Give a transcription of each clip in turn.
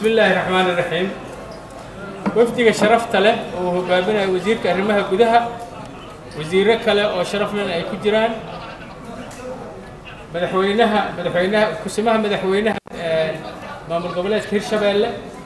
bismi illaahi raxmaan iraxiim wafdiga sharafta leh oo uu hogaaminayo wasiirka arrimaha gudaha wasiiro kale oo sharaf lena ay ku jiraan madaxweynaha madaxweynaha kusimaha madaxweynaha maamul goboleedka hirshabeelle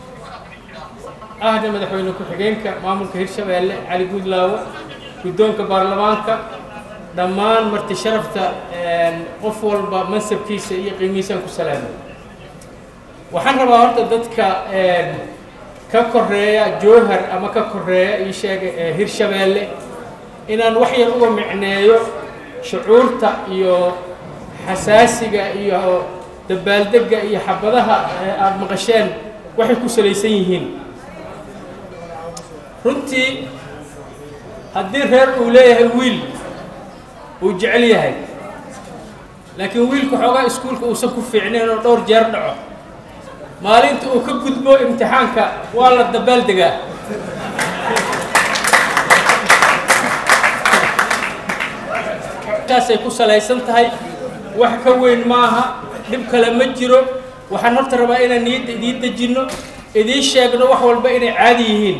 ahna madaxweyne ku-xigeenka maamulka hirshabeelle cali guudlaawo guddoonka baarlamaanka dhammaan marti sharafta qof walba mansabkiisa iyo qiimihiisaan ku salaamay waxaan rabaa horta dadka ka koreeya jowhar ama ka koreeya ii sheega hirshabeelle inaan wax yar uga micneeyo shucuurta iyo xasaasiga iyo dabaaldega iyo xabadaha aada maqasheen waxay ku salaysan yihiin runtii haddii reer uu leeyahay wiil uu jecel yahay laakiin wiilka xoogaa iskuulka uusan ku fiicnayn oo dhowr jeer dhaco maalinta uu ka gudbo imtixaanka waa la dabaaldegaa taasay ku salaysan tahay wax ka weyn maaha dhib kale ma jiro waxaan horta rabaa inaan niyadda idiin dejinno idiin sheegno wax walba inay caadi yihiin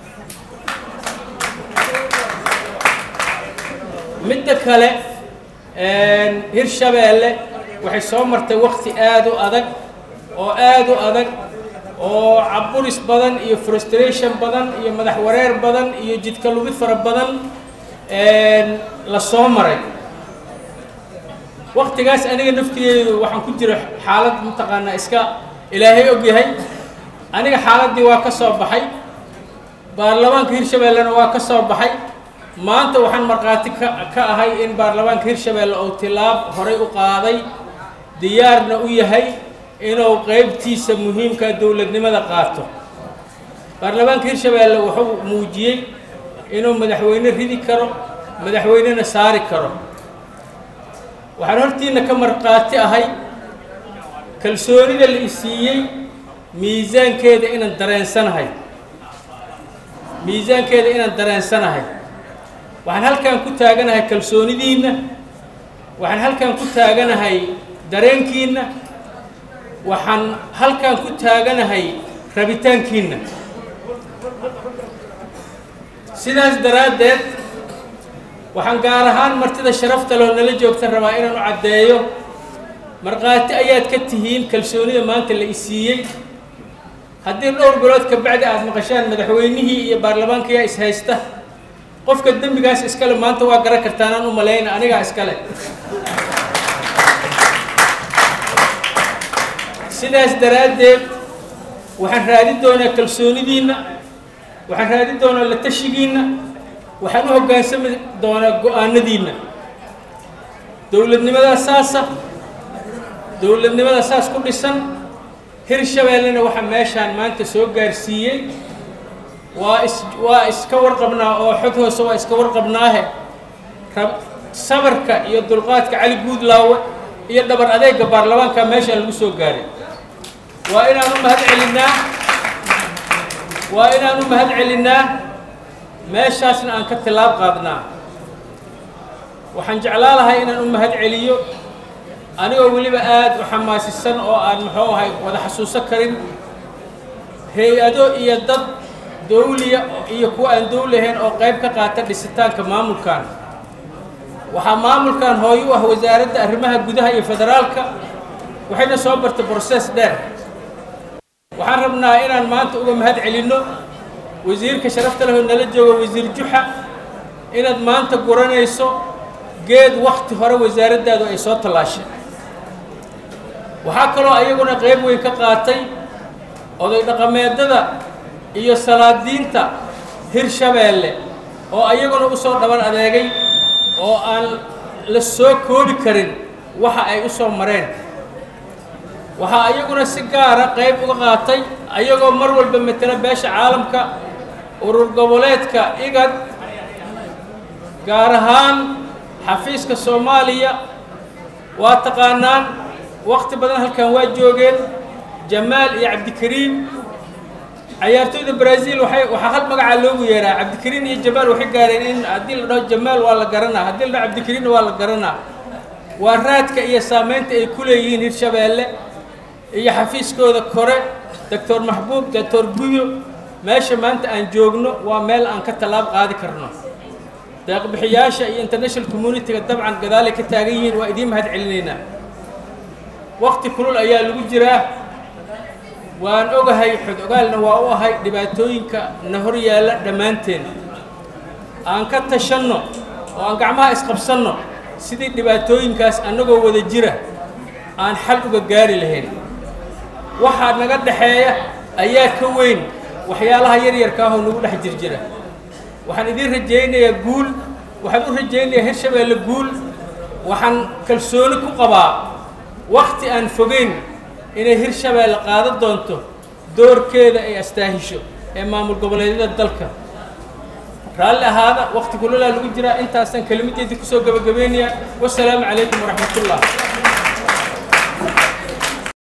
midda kale hirshabeelle waxay soo martay wakti aada u adag oo aada u adag oo caburis badan iyo frustration badan iyo madax wareer badan iyo jidka lugid fara badan la soo maray waktigaas aniga naftigeedu waxaan ku jira xaalad mataqaanaa iska ilaahay og yahay aniga xaaladdii waa ka soo baxay baarlamaanka hirshabeellena waa ka soo baxay maanta waxaan markhaati ka ka ahay in baarlamaanka hirshabeelle uu tilaab horay u qaaday diyaarna u yahay inuu qeybtiisa muhiimka dowladnimada qaato baarlamaanka hirshabeelle wuxuu muujiyey inuu madaxweyne ridi karo madaxweynena saari karo waxaan hortiina ka markhaati ahay kalsoonida la isiiyey miisaankeeda inaan dareensanahay miisaankeeda inaan dareensanahay waxaan halkan ku taaganahay kalsoonidiinna waxaan halkan ku taaganahay dareenkiinna waxaan halkan ku taaganahay rabitaankiinna sidaas daraaddeed waxaan gaar ahaan martida sharafta loo nala joogta rabaa inaan u caddeeyo markhaati ayaad ka tihiin kalsoonida maanta la isiiyey haddii dhowr bilood ka bacdi aada maqashaan madaxweynihii iyo baarlamaankayaa is haysta qofka dembigaas iskale maanta waa garan kartaanaan u malayna anigaa iskale sidaas daraaddeed waxaan raadin doonaa kalsoonidiinna waxaan raadin doonaa la tashigiinna waxaan u hoggaansami doonaa go-aanadiinna dowladnimadaa saasa dowladnimada saas ku dhisan hirshabeellena waxaa meeshaan maanta soo gaarsiiyey waa is waa iska warqabnaa oo xog hoose waa iska warqabnaahe rab sabarka iyo dulqaadka cali guudlaawe iyo dhabar adeega baarlamaanka meeshaan lagu soo gaaray waa inaan u mahad celinnaa waa inaan u mahad celinnaa meeshaasna aan ka tilaab qaadnaa waxaan jeclaa lahay inaan u mahad celiyo anigoo weliba aada u xamaasisan oo aan muxuu ahay wada xasuuso karin hay-ado iyo dad dawliya iyo kuwa aan dawli ahayn oo qayb ka qaata dhisitaanka maamulkan waxaa maamulkan hooyo u ah wasaaradda arrimaha gudaha iyo federaalka waxayna soo bartay broses dheer waxaan rabnaa inaan maanta uga mahad celinno wasiirka sharafta leh oo nala jooga wasiir juxa inaad maanta guranayso geed wakti hore wasaaraddaadu ay soo tallaashay waxaa kaloo ayaguna qayb weyn ka qaatay oday dhaqameedada iyo salaadiinta hirshabeelle oo ayaguna u soo dhaban adeegay oo aan la soo koobi karin waxa ay u soo mareen waxaa ayaguna si gaara qayb uga qaatay ayagoo mar walba matela beesha caalamka urur goboleedka igad gaar ahaan xafiiska soomaaliya waa taqaanaan wakti badan halkan waa joogeen jamaal iyo cabdikariim cayaartooyda brazil waxay waxaa hal magacaa loogu yeeraa cabdikariin iyo jamaal waxay gaareen in haddii la dhaho jamaal waa la garanaa haddii la dhaho cabdikariinna waa la garanaa waa raadka iyo saamaynta ay ku leeyihiin hirshabeelle iyo xafiiskooda kore doctor maxbuub doctor guyo meesha maanta aan joogno waa meel aan ka tallaab qaadi karno deeqbixiyaasha iyo international community-ga dabcan gadaalay ka taagan yihiin waa idiin mahad celinaynaa wakti kulul ayaa lagu jiraa waan ogahay xod ogaalna waa u ahay dhibaatooyinka na hor yaalla dhammaanteen aan ka tashanno oo aan gacmaha isqabsanno sidii dhibaatooyinkaas annagoo wada jira aan xal uga gaari lahayn waxaa naga dhexeeya ayaa ka weyn waxyaalaha yaryarka ahoo nagu dhex jirjira waxaan idiin rajaynayaa guul waxaan u rajaynayaa hirshabeelle guul waxaan kalsooni ku qabaa wakti aan fogeyn inay hirshabeelle qaadan doonto doorkeeda ay astaahisho ee maamul goboleedyada dalka raalli ahaada wakti kulolaa lagu jiraa intaasaan kelimadeedii kusoo gabagabaynayaa wasalaamu calaykum waraxmatullah